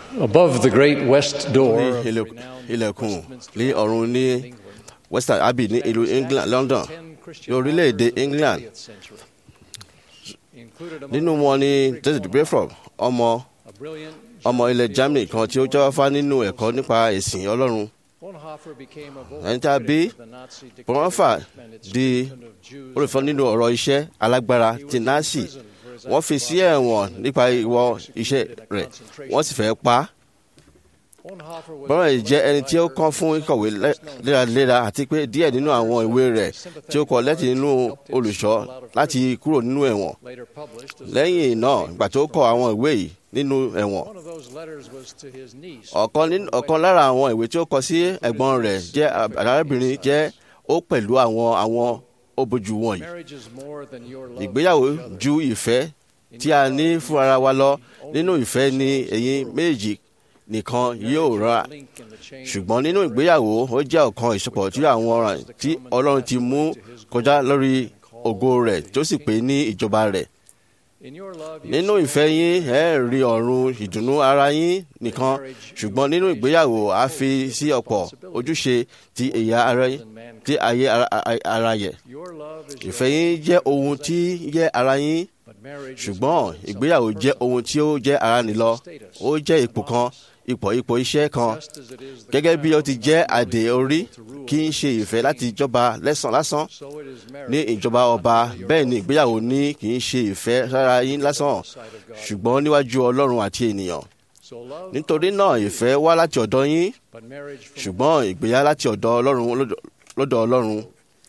Above the great west door ní of the ilẹ̀- renowned ilẹ̀kùn Westminster ní ọ̀run ní England, western abbey ní ìlú England London ní orílẹ̀-èdè England nínú wọn ni David Bedford ọmọ ọmọ ilẹ̀ Germany kan tí ó jáfáfá nínú ẹ̀kọ́ nípa ẹ̀sìn Ọlọ́run ẹni tí a bí Bonhoeffer di olùfọ́ nínú ọ̀rọ̀ iṣẹ́ alágbára ti Nazi wọ́n fi sí ẹ̀wọ̀n nípa ìwọ iṣẹ́ rẹ̀ wọ́n sì fẹ́ pa á Bonhoeffer jẹ́ ẹni tí ó kọ́ fún ìkọ̀wé lẹ́- léraléra àti pé díẹ̀ nínú àwọn ìwé rẹ̀ tí ó kọ lẹ́tì nínú olùṣọ́ láti kúrò nínú ẹ̀wọ̀n lẹ́yìn náà ìgbà tó kọ àwọn ìwé yìí nínú ẹ̀wọ̀n ọ̀kan nínú- ọ̀kan lára àwọn ìwé tí ó kọ sí ẹ̀gbọ́n rẹ̀ jẹ́ arábìnrin jẹ́ ó pẹ̀lú àwọn àwọn òbójú wọ̀nyí ìgbéyàwó ju ìfẹ́ tí a ní fún ara wa lọ nínú ìfẹ́ ni ẹ̀yin méjì nìkan yóò ra ṣùgbọ́n nínú ìgbéyàwó ó jẹ́ ọ̀kan ìsopọ̀ tí àwọn ọ̀ràn tí Ọlọ́run ti mú kọjá lórí ògo rẹ̀ tó sì pé ní ìjọba rẹ̀ nínú ìfẹ́ yín ẹ rí ọ̀run ìdùnnú ara yín nìkan ṣùgbọ́n nínú ìgbéyàwó a fi sí ọ̀pọ̀ ojúṣe ti ẹ̀yà ara yín tí ayé ara- ara- ara yẹ ìfẹ́ yín jẹ́ ohun tí jẹ́ ara yín ṣùgbọ́n ìgbéyàwó jẹ́ ohun tí ó jẹ́ ara nìlọ ó jẹ́ ipò kan ipò ipò iṣẹ́ kan gẹ́gẹ́ bí ó ti jẹ́ àdè orí kì í ṣe ìfẹ́ láti jọba lẹ́sàn lásán ní ìjọba ọba bẹ́ẹ̀ ni ìgbéyàwó ní kì í ṣe ìfẹ́ sára yín lásán ṣùgbọ́n níwájú Ọlọ́run àti ènìyàn nítorí náà ìfẹ́ wá láti ọ̀dọ̀ yín ṣùgbọ́n ìgbéyà láti ọ̀dọ̀ Ọlọ́run lọ́dọ̀- lọ́dọ̀ Ọlọ́run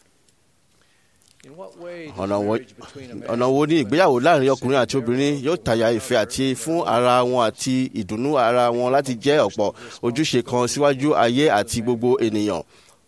ọ̀nà wo- ọ̀nà wo ni ìgbéyàwó láàrin ọkùnrin àti obìnrin yóò tàyà ìfẹ́ àti fún ara wọn àti ìdùnnú ara wọn láti jẹ́ ọ̀pọ̀ ojúṣe kan síwájú ayé àti gbogbo ènìyàn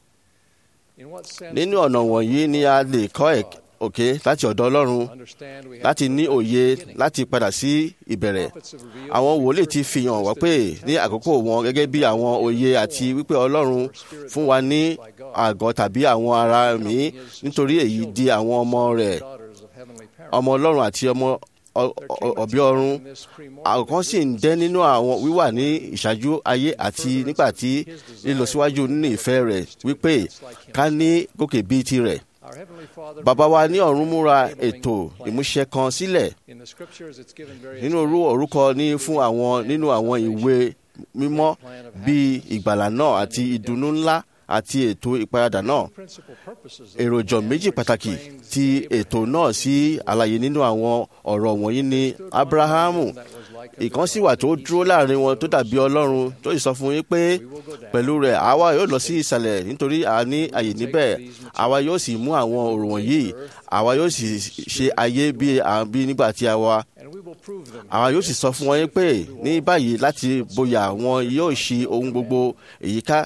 nínú ọ̀nà wọ̀nyí ni a lè kọ́ ẹ̀ òkè láti ọ̀dọ̀ Ọlọ́run láti ní òye láti padà sí ìbẹ̀rẹ̀ àwọn wòlíì ti fi hàn wá pé ní àkókò wọn gẹ́gẹ́ bí àwọn òye àti wípé Ọlọ́run fún wa ní àgọ́ tàbí àwọn ara mi nítorí èyí di àwọn ọmọ rẹ̀ ọmọ Ọlọ́run àti ọmọ ọ- ọ- ọ̀bí ọ̀run àkọ́kọ́ sì ń dẹ́ nínú àwọn wíwà ní ìṣáájú ayé àti nígbà tí lílọ síwájú nínú ìfẹ́ rẹ̀ wípé ká ní gòkè bíi tirẹ̀ bàbá wa ní ọ̀run múra ètò ìmúṣẹ kan sílẹ̀ nínú orú orúkọ ní fún àwọn nínú àwọn ìwé mímọ́ bíi ìgbàlà náà àti ìdùnnú ńlá àti ètò ìparadà náà èròjọ méjì pàtàkì ti ètò náà sí àlàyé nínú àwọn ọ̀rọ̀ wọ̀nyí ni abrahamu ìkan sì wà tó dúró láàrin wọn tó dàbí ọlọ́run tó sì sọ fún yín pé pẹ̀lú rẹ̀ àwa yóò lọ sí ìsàlẹ̀ nítorí a ní àyè níbẹ̀ àwa yóò sì mú àwọn ọ̀rọ̀ wọ̀nyí àwa yóò sì ṣe ayé bí à ń bí nígbà tí a wà àwa yóò sì sọ fún wọn yín pé ní báyìí láti bóyá wọn yóò ṣe ohun gbogbo èyí ká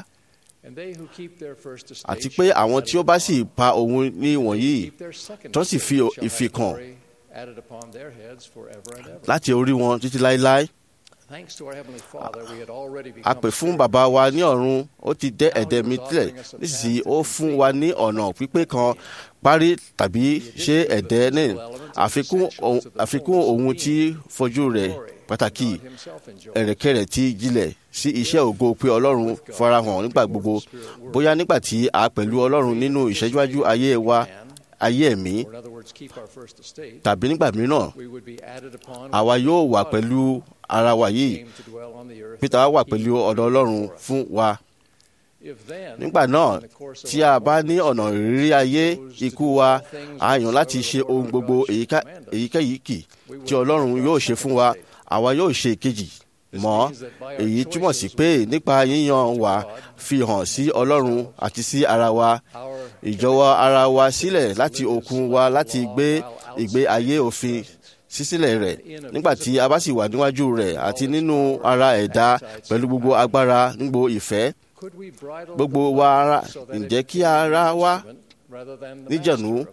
àti pé àwọn tí ó bá sì pa òun ní wọ̀nyí tó sì fi ìfikàn láti orí wọn títí láéláé a pè fún bàbá wa ní ọ̀run ó ti dẹ́ ẹ̀dẹ̀ mi tilẹ̀ nísinsìnyí ó fún wa ní ọ̀nà pípé kan parí tàbí ṣe ẹ̀dẹ́ ní àfikún ohun- àfikún ohun tí fojú rẹ̀ pàtàkì ẹ̀rẹ̀kẹ̀rẹ̀ ti jílẹ̀ sí iṣẹ́ ògo pé ọlọ́run farahàn nígbà gbogbo bóyá nígbà tí a pẹ̀lú ọlọ́run nínú ìṣẹ́júwájú ayé wa ayé ẹ̀mí tàbí nígbà mìíràn àwa yóò wà pẹ̀lú ara wa yìí peter wá wà pẹ̀lú ọ̀dọ̀ ọlọ́run fún wa nígbà náà tí a bá ní ọ̀nà ìrírí ayé ikú wa a yàn láti ṣe ohun gbogbo èyíká- èyíkéyìí kì tí ọlọ́run yóò ṣe fún wa àwa yóò ṣe ìkejì mọ́ èyí túmọ̀ sí pé nípa yíyan wa fi hàn sí ọlọ́run àti sí ara wa ìjọwọ́ ara wa sílẹ̀ láti okun wa láti gbé ìgbé ayé òfin sísílẹ̀ rẹ̀ nígbà tí a bá sì wà níwájú rẹ̀ àti nínú ara ẹ̀dá pẹ̀lú gbogbo agbára nígbò ìfẹ́ gbogbo wa ara ǹjẹ́ kí ara wa níjànú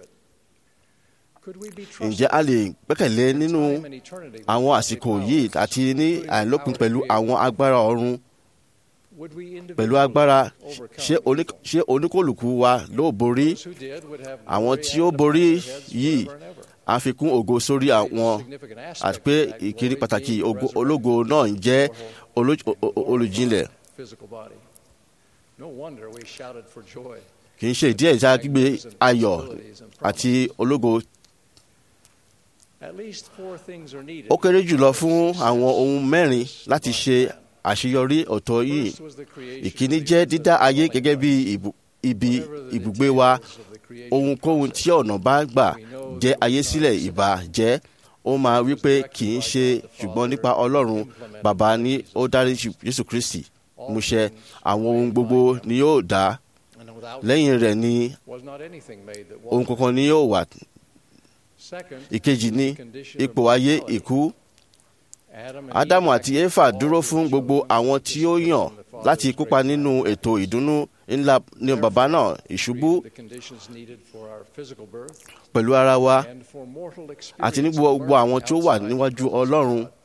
ǹjẹ́ a lè gbẹ́kẹ̀lé nínú àwọn àsìkò yìí àti ní àìlópin pẹ̀lú àwọn agbára ọ̀run pẹ̀lú agbára ṣé oní- ṣé oníkòlùkù wa ló borí àwọn tí ó borí yìí àfikún ògo sórí àwọn àti pé ìkíní pàtàkì ògo- ológo náà ń jẹ́ olój- o- o- olùjìnlẹ̀ physical body. No wonder we shouted for joy. kì í ṣe ìdí ẹ̀ tí a gbé ayọ̀ àti ológo At least four things are needed. ó kéré jùlọ fún àwọn ohun mẹ́rin láti ṣe àṣeyọrí ọ̀tọ̀ yìí First was the creation ìkíní of jẹ́ the dídá ayé gẹ́gẹ́ bí ìbù- ibi Whatever the ibùgbé wa details of the creation ohunkóhun tí ọ̀nà bá gbà jẹ́ ayé sílẹ̀ ìbá jẹ́ ó máa wí pé kì í ṣe ṣùgbọ́n nípa ọlọ́run bàbá ni ó dárí jésù kristi múṣẹ àwọn ohun gbogbo ni yóò dá and without lẹ́yìn rẹ̀ ni was not anything made that ohun was. kankan ni yóò wà Second, ìkejì ní the condition of ipò ayé mortality. ìkú Adam and ádámù Eve àti éfà all dúró who fún chose gbogbo àwọn tí ó yàn from the Father's láti kópa great nínú ètò ìdùnnú ńlá ní bàbá náà ìṣubú the conditions needed for our physical birth pẹ̀lú ara wa and for mortal àti ní experience gbogbo of àwọn birth tí ó wà outside níwájú the presence of ọlọ́run God.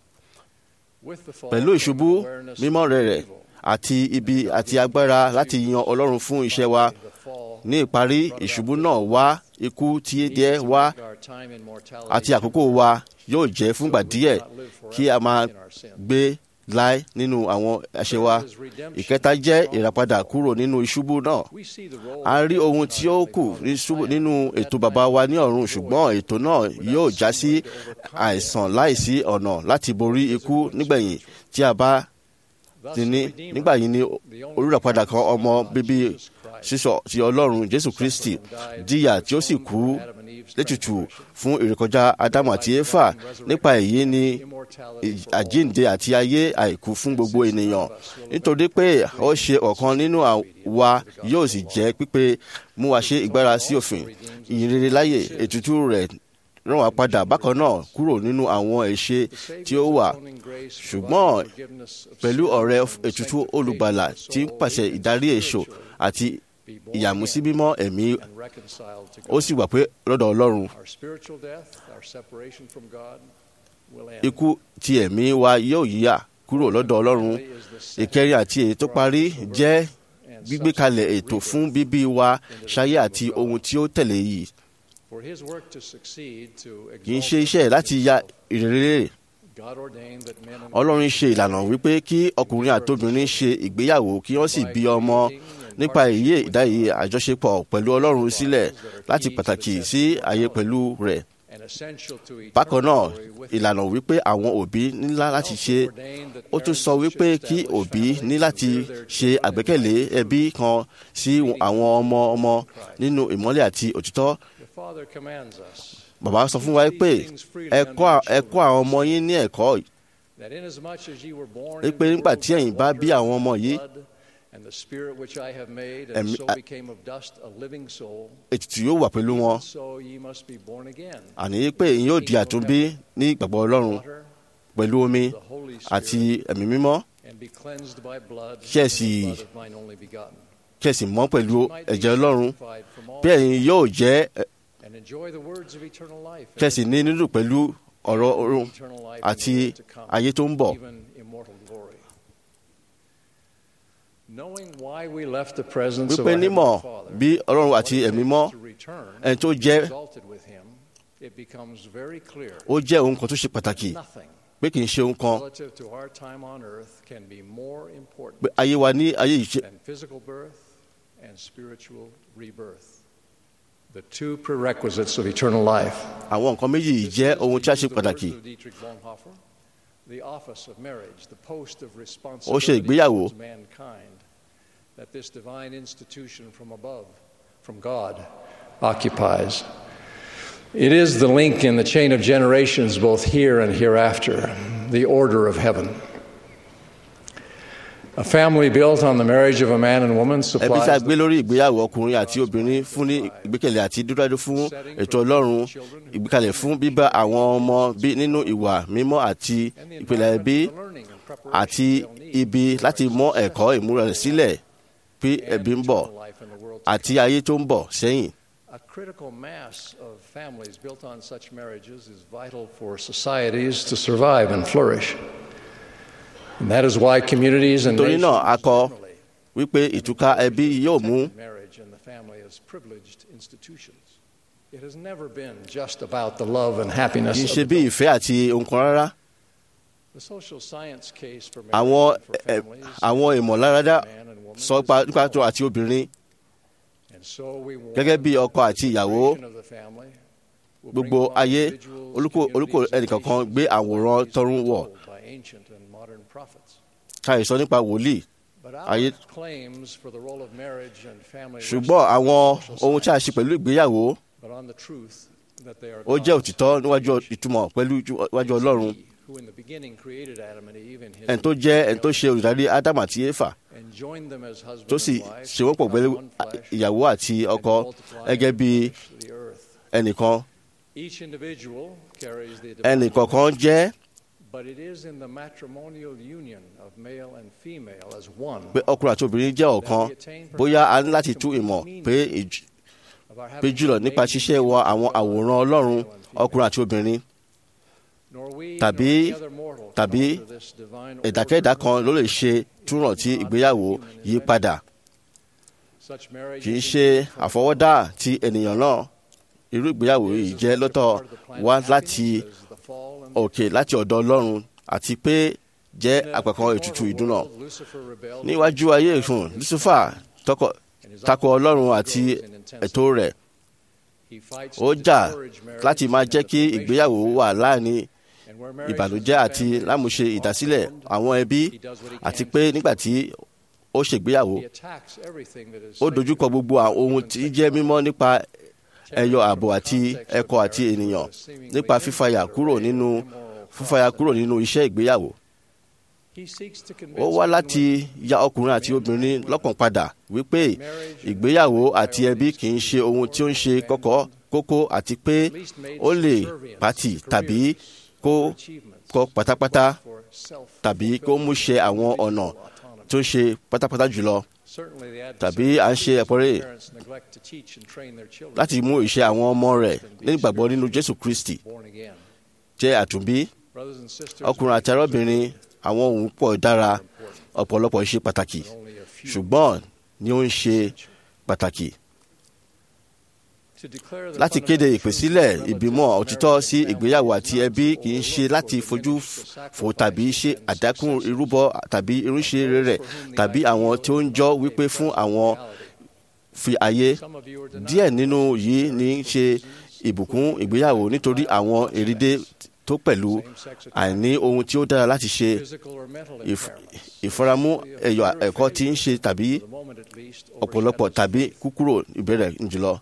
With the fall pẹ̀lú came ìṣubú awareness mímọ́ of rẹ̀ rẹ̀ evil. àti ibi àti agbára láti yan ọlọ́run fún iṣẹ́ wa The fall ní ìparí ìṣubú náà wá ikú tí díẹ̀ wá our time in mortality àti àkókò wa yóò jẹ́ fúngbà díẹ̀ kí a máa gbé láé nínú àwọn àṣẹ wa ìkẹta jẹ́ ìràpadà kúrò nínú ìṣubú náà We see the role a rí ohun tí ó kù ní ṣubú- nínú ètò bàbá wa ní ọ̀run ṣùgbọ́n ètò náà yóò já sí àìsàn láìsí ọ̀nà láti borí ikú nígbẹ̀yìn tí a bá Thus, ti ní the Redeemer, nígbà yìí ni the only olùràpadà kan ọmọ God, bíbí Jesus Christ, sísọ ti ọlọ́run jésù kristi jìyà tí ó sì kú létùtù fún ìrékọjá ádámù àti éfà nípa èyí ni immortality ì- àjíǹde àti ayé àìkú fún gbogbo ènìyàn nítorí pé ó ṣe ọ̀kan nínú wa yóò sì jẹ́ pípé mú wa ṣe ìgbára sí òfin ìyìnrere láyè ètùtù rẹ̀ rán wa padà bákan náà kúrò nínú àwọn ẹ̀ṣẹ̀ tí ó wà ṣùgbọ́n pẹ̀lú ọ̀rẹ́ ètùtù olùgbàlà tí ń pàṣẹ ìdarí èso àti ìyàmúsí mímọ́ ẹ̀mí ó sì wà pé lọ́dọ̀ ọlọ́run Our spiritual death, our separation from God, will end. ikú ti ẹ̀mí wa yóò yíyà kúrò lọ́dọ̀ ọlọ́run ìkẹrin àti èyí tó parí jẹ́ gbígbé kalẹ̀ ètò fún bíbí wa ṣayé àti ohun tí ó tẹ̀lé yìí For his work to succeed, to kì í exalt ṣe iṣẹ́ láti ya ìrere God ordained that men and ọlọ́run ṣe ìlànà wípé kí ọkùnrin àtobìnrin ṣe ìgbéyàwó kí wọ́n sì bí ọmọ nípa èyí ìdáyé àjọṣepọ̀ pẹ̀lú ọlọ́run sílẹ̀ láti pàtàkì sí ayé pẹ̀lú rẹ̀ and essential to bákan eternal náà glory with ìlànà wípé àwọn òbí nílá láti ṣe ordained that ó tún sọ parents wípé should kí establish òbí families ní and láti rear their ṣe children in àgbékẹ̀lé ẹbí kan sí àwọn ọmọ ọmọ nínú ìmọ́lẹ̀ àti òtítọ́ The Father commands us bàbá sọ fún wa pé ẹ kọ́ ẹ kọ́ àwọn ọmọ yín ní ẹ̀kọ́ that inasmuch as ye were born Wípé into the nígbà world tí by ẹ̀yin bá bí water àwọn ọmọ and yìí, blood, and the spirit which I have made, and ẹ̀mí- so a- became of dust a living soul, ètùtù yóò wà pẹ̀lú wọn so ye must be born again. àní pé ẹ̀yin yóò di àtúnbí ní ìgbàgbọ́ ọlọ́run Water, pẹ̀lú omi the Holy àti Spirit, ẹ̀mí mímọ́ and be cleansed by blood, Kí ẹ and the sì- blood of mine only begotten. kẹ̀sì mọ́ pẹ̀lú Might be ẹ̀jẹ̀ ọlọ́run sanctified from all bí ẹ̀yin yóò jẹ́ ẹ, and enjoy the words of eternal life, and kẹ̀sì ní nínú pẹ̀lú ọ̀rọ̀ ọ̀run eternal life in àti the world to come, ayé tó ń bọ̀ even immortal glory. Knowing why we left the presence of wípé our nímọ̀ Heavenly Father, bí ọlọ́run what àti it ẹ̀mí takes mọ́ to return, ẹni tó to be jẹ́ exalted with him, it becomes very clear ó jẹ́ ohun kan tó ṣe pàtàkì nothing pé kì í ṣe ohun kan relative to our time on earth can be more important pé ayé wa ní ayé yìí ṣe than physical birth and spiritual rebirth. The two prerequisites of eternal life. àwọn nǹkan méjì yìí jẹ́ ohun tí a ṣe pàtàkì Dietrich Bonhoeffer, the office of marriage, the post of Ó ṣe responsibility ìgbéyàwó. towards mankind, that this divine institution from above, from God, occupies. It is the link in the chain of generations, both here and hereafter, the order of heaven. A family built on the marriage of a man and woman ẹbí tí a supplies gbé lórí ìgbéyàwó ọkùnrin àti obìnrin fún ní ìgbékẹ̀lé àti dúdádú fún ètò ọlọ́run ìgbékalẹ̀ fún bíbá àwọn ọmọ bí nínú ìwà mímọ́ àti and the ìpìlẹ̀ ẹbí environment for learning and preparation àti they'll need ibi láti mọ ẹ̀kọ́ ìmúra rẹ̀ sílẹ̀ bí and ẹbí ń bọ̀ eternal life in the world to àti ayé tó ń bọ̀ sẹ́yìn. A critical mass of families built on such marriages is vital for societies to survive and flourish. And that is why communities and Nítorí náà, a nations kọ generally wípé ìtúká ẹbí yóò mú marriage and the family as privileged institutions. It has never been just about the love and happiness kì í of ṣe the bí ìfẹ́ àti ohun kan rárá The social science case for àwọn marriage and for ẹ, families, àwọn ìmọ̀láradá man and woman, sọ is pa nípa tó àti obìnrin And so we want gẹ́gẹ́ bí ọkọ àti ìyàwó the of the family will bring gbogbo along ayé individuals, olúkò olúkò communities, and ẹnìkankan nations gbé àwòrán like these tọ̀run wọ̀ told by ancient and modern prophets. ká ìsọ nípa wòlíì But ayé our claims for the role of marriage and family ṣùgbọ́n rest àwọn on social ohun tí a science, ṣe pẹ̀lú ìgbéyàwó but on the truth that they are ó jẹ́ God's òtítọ́ níwájú creation. ìtumọ̀ pẹ̀lú ijú- iwájú It's ọlọ́run He who in the beginning created Adam and Eve in his ẹni tó jẹ́ ẹni tó ṣe olùdarí ádámù àti éfà and joined them as husband tó sì and wife ṣe wọ́n pọ̀ to pẹ̀lú become one flesh ìyàwó àti and ọkọ multiply gẹ́gẹ́ and bí replenish the earth. ẹnìkan Each individual carries the ẹnìkọ̀ọ̀kan jẹ́ But it is in the matrimonial union of male and female as one pé ọkùnrin àti obìnrin jẹ́ ọ̀kan bóyá a ní láti tú ìmọ̀ pé ìj- of our pé having jùlọ been nípa made ṣíṣe wọ àwọn àwòrán ọlọ́run male and female. ọkùnrin àti obìnrin Nor we tàbí- nor any other mortal can tàbí alter this divine ẹ̀dákẹ́dá order. kan ló lè ṣe túràn tí ìgbéyàwó yí padà Such marriage kì í is ṣe indeed from àfọwọ́dá ti ènìyàn náà irú ìgbéyàwó yìí jẹ́ lọ́tọ̀ wá láti òkè láti ọ̀dọ̀ ọlọ́run àti pé jẹ́ àpẹ̀kan ètùtù ìdúnà níwájú ayé ìfún lucifer tọkọ tako ọlọ́run àti ètò rẹ̀ ó jà láti máa jẹ́ kí ìgbéyàwó wà láàrin ìbànújẹ́ àti lámúṣe ìdásílẹ̀ àwọn ẹbí àti pé nígbà tí ó ṣègbéyàwó ó dojúkọ gbogbo àwọn ohun tí jẹ́ mímọ́ nípa ẹyọ ààbò àti ẹ̀kọ́ àti ènìyàn nípa fífàyà kúrò nínú fífàyà kúrò nínú iṣẹ́ ìgbéyàwó ó wá láti ya ọkùnrin àti obìnrin lọ́kàn padà wípé ìgbéyàwó àti ẹbí kì í ṣe ohun tí ó ń ṣe kọ́kọ́ kókó àti pé ó lè pàtì tàbí kó kọ́ pátápátá tàbí kó mú ṣe àwọn ọ̀nà tó ń ṣe pátápátá jùlọ tàbí à ń ṣe ẹ̀pọ̀rẹ́ láti mú ìṣe àwọn ọmọ rẹ̀ nígbàgbọ́ nínú Jésù Kristi jẹ́ àtúnbí ọkùnrin àti arábìnrin àwọn ohun pọ̀ dára ọ̀pọ̀lọpọ̀ ṣe pàtàkì ṣùgbọ́n ni ó ń ṣe pàtàkì láti kéde ìpèsílẹ̀ ìbímọ òtítọ́ sí ìgbéyàwó àti ẹbí kì í ṣe láti fojú fò tàbí ṣe àdákùn irúbọ tàbí irúṣe rẹ̀ tàbí àwọn tí ó ń jọ wípé fún àwọn fi ayé díẹ̀ nínú yìí ní í ṣe ìbùkún ìgbéyàwó nítorí àwọn èrìdè tó pẹ̀lú àìní ohun tí ó dára láti ṣe ìfaramú ẹ̀yọ̀ ẹ̀kọ́ tí ń ṣe tàbí ọ̀pọ̀lọpọ̀ tàbí kúkúrò ìbẹ̀rẹ̀ jùlọ.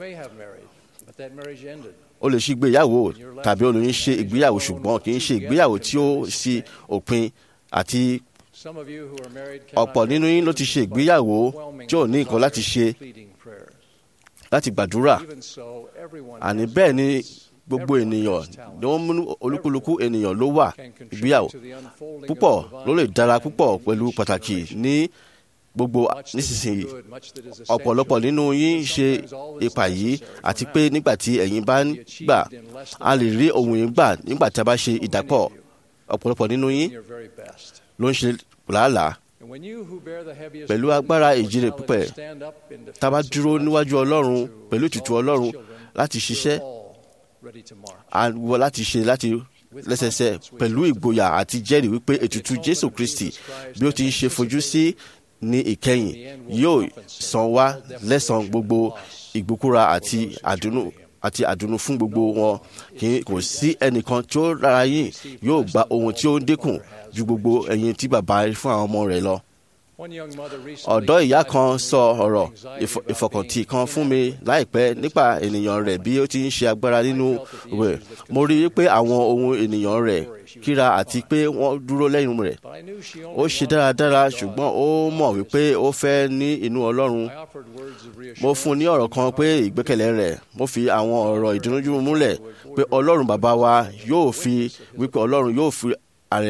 o lè ṣe ìgbéyàwó tàbí olóyún ṣe ìgbéyàwó ṣùgbọ́n kì í ṣe ìgbéyàwó tí ó sì òpin àti ọ̀pọ̀ nínú yín ló ti ṣe ìgbéyàwó tí ò ní nǹkan láti ṣe láti gbàdúrà àní bẹ́ẹ̀ ni gbogbo ènìyàn ni wọ́n mú olúkúlùkù ènìyàn ló wà ìgbéyàwó púpọ̀ ló lè dára púpọ̀ pẹ̀lú pàtàkì ní gbogbo nísinsìnyí ọ̀pọ̀lọpọ̀ nínú yín ṣe ipa yìí àti pé nígbà tí ẹ̀yin bá ń gbà a lè rí ohun yìí gbà nígbà tí a bá ṣe ìdápọ̀ ọ̀pọ̀lọpọ̀ nínú yín ló ń ṣe làálàá pẹ̀lú agbára ìjírè pípẹ́ tá a bá dúró níwájú ọlọ́run pẹ̀lú ìtùtù ọlọ́run láti ṣiṣẹ́ àwọ láti ṣe láti lẹ́sẹsẹ pẹ̀lú ìgboyà àti jẹ́rìí wípé ètùtù Jésù Kristi bí ó ti ń ṣe fojú sí ní ìkẹyìn yóò san wá lẹ́san gbogbo ìgbókúra àti àdúnú àti àdùnnú fún gbogbo wọn kì í kò sí ẹnìkan tí ó rárá yìí yóò gba ohun tí ó ń dínkù ju gbogbo ẹ̀yin tí bàbá fún àwọn ọmọ rẹ̀ lọ ọ̀dọ́ ìyá kan sọ ọ̀rọ̀ ìfọkàntì kan fún mi láìpẹ́ nípa ènìyàn rẹ̀ bí ó ti ń ṣe agbára nínú rẹ̀ mo rí i pé àwọn ohun ènìyàn rẹ̀ kíra àti pé wọ́n dúró lẹ́yìn rẹ̀ ó ṣe dáradára ṣùgbọ́n ó mọ̀ wípé ó fẹ́ ní inú Ọlọ́run mo fún un ní ọ̀rọ̀ kan pé ìgbẹ́kẹ̀lé rẹ̀ mo fi àwọn ọ̀rọ̀ ìdúnújú múlẹ̀ pé Ọlọ́run bàbá wa yóò fi wípé Ọlọ́run yóò fi ààrẹ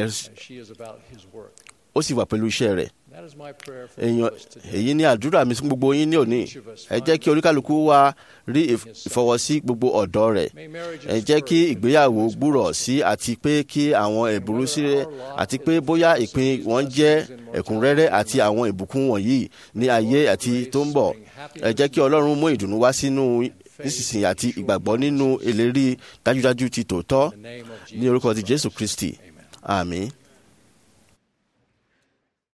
ó sì wà pẹ̀lú iṣẹ́ rẹ̀ èèyàn èyí ni àdúrà mi fún gbogbo yín ní òní ẹ jẹ́ kí oníkálukú wa rí ìfọwọ́sí gbogbo ọ̀dọ́ rẹ̀ ẹ jẹ́ kí ìgbéyàwó gbúrọ̀ sí àti pé kí àwọn ẹ̀bùrú sí rẹ̀ àti pé bóyá ìpín wọn jẹ́ ẹ̀kúnrẹ́rẹ́ àti àwọn ìbùkún wọ̀nyí ní ayé àti tó ń bọ̀ ẹ jẹ́ kí Ọlọ́run mú ìdùnnú wá sínú nísinsìnyí àti ìgbàgbọ́ nínú ìlérí dájúdájú ti tòótọ́ In the name of ní orúkọ ti jésù kristi àmín.